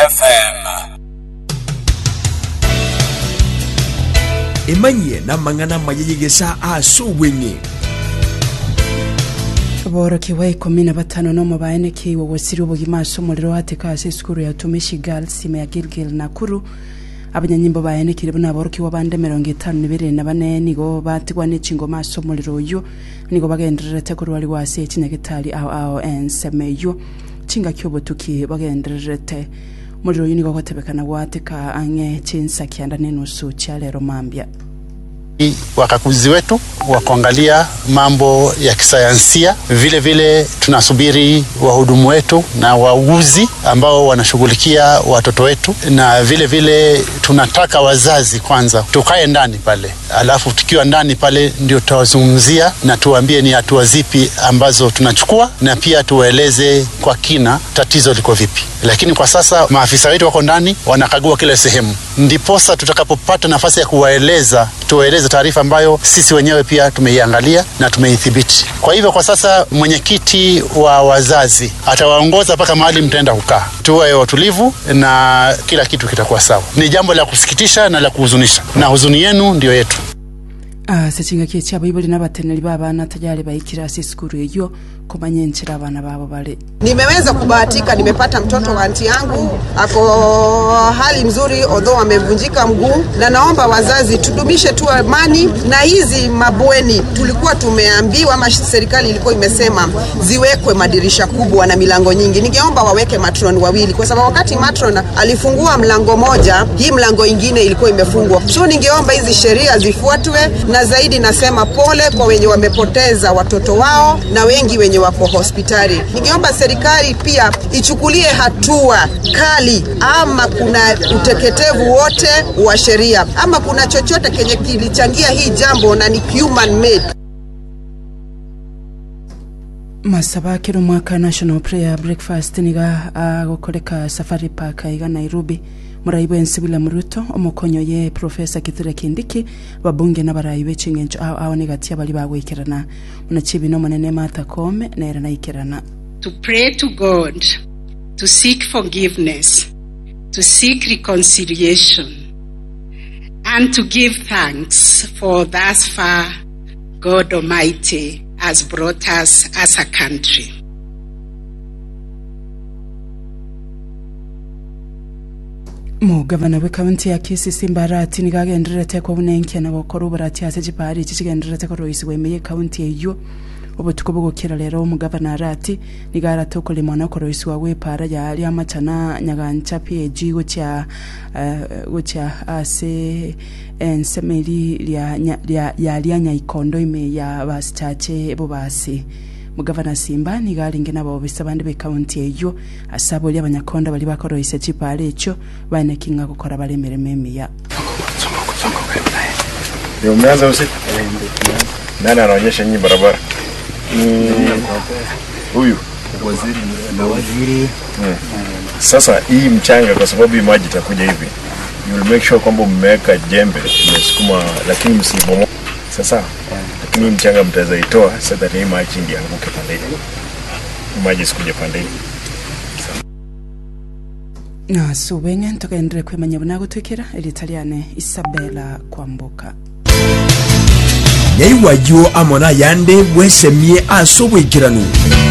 FM. emanyie namang'ana mayeyegesa ase obweng'e boroki wa ikumi na batano nomo baenekiiwe wasiri obogima ase omorero ateka ase esukuru ya utumishi girls ime ya gilgil nakuru abanyanyimbo baenekire buna aborokiwa bande mirongo itano na ibere na bane nigo batigwa n'echingoma ase omorero oyo nigo bagendererete korwariwa ase echinyagitari ao ao enseme eyo chingaki obotuki bagendererete omorero oyo nigo gotebekana gwateka ang'e chinsa kianda na enusu chia lero mambia wakaguzi wetu wa kuangalia mambo ya kisayansia. Vile vile tunasubiri wahudumu wetu na wauguzi ambao wanashughulikia watoto wetu, na vile vile tunataka wazazi kwanza tukae ndani pale, alafu tukiwa ndani pale ndio tutawazungumzia na tuwaambie ni hatua zipi ambazo tunachukua, na pia tuwaeleze kwa kina tatizo liko vipi. Lakini kwa sasa maafisa wetu wako ndani wanakagua kila sehemu, ndiposa tutakapopata nafasi ya kuwaeleza tuwaeleze taarifa ambayo sisi wenyewe pia tumeiangalia na tumeithibiti. Kwa hivyo kwa sasa mwenyekiti wa wazazi atawaongoza mpaka mahali mtaenda kukaa, tuwe watulivu na kila kitu kitakuwa sawa. Ni jambo la kusikitisha na la kuhuzunisha, na huzuni yenu ndio yetu. ase chingaki echiabo ibori n'abateneri b'abana tajari baikira ase esukuru eyo komanya enchera abana babo bari Nimeweza kubahatika, nimepata mtoto wa anti yangu ako hali mzuri, odho amevunjika mguu, na naomba wazazi tudumishe tu amani na hizi mabweni. Tulikuwa tumeambiwa ama serikali ilikuwa imesema ziwekwe madirisha kubwa na milango nyingi. Ningeomba waweke matron wawili, kwa sababu wakati matron alifungua mlango moja, hii mlango ingine ilikuwa imefungwa. So ningeomba hizi sheria zifuatwe, na zaidi nasema pole kwa wenye wamepoteza watoto wao na wengi wenye wako hospitali. Ningeomba serikali pia ichukulie hatua kali, ama kuna uteketevu wote wa sheria, ama kuna chochote kenye kilichangia hii jambo na ni human made. masaba akiri omwaka national prayer breakfast niga agokoreka safari park iga nairobi murai bwensi william ruto omokonyo ye profesa kithure kindiki babunge n'abarai b'eching'encho ao ao nigatia bari bagwikirana muna chibino omonene martha koome nere naikirana to pray to God, to seek forgiveness, to seek reconciliation, and to give thanks for thus far God Almighty has brought us as a country. mugavana w'ekaunti ya kisisi mbarati nigagendererete kwa bunenkya gokora oborati ase chipari echi chigendererete koroisi bwaime ekaunti eyo obotuko bogokera rero omugavana arati nigarate okorema na okoroisi wa wepara yari amachana nyagancha pag gocha eh, gocha ase ensemeri ria nya- ria- yaria nyaikondo ime ya basichache bo basi mugavana simba nigaringe nabobisa abandi b'ekaunti eyo ase abori abanyakonda bari bakoroise chipara echo baenekinga gokora bare emeremo emiya Ndio umeanza usiku? Nani anaonyesha nyinyi barabara? Huyu waziri. Sasa hii mchanga, kwa sababu hii maji itakuja hivi, you will make sure kwamba mmeweka jembe mmesukuma, lakini msibomoe. Sasa lakini hii mchanga mtaweza itoa so that hii maji ndio anguke pande ile, Hii maji sikuje pande ile. nase obeng'e togendere kwemanya buna gotwekera erita riane isabela kwamboka nyaiwayo amo nayande bwesemie ase obwekiranu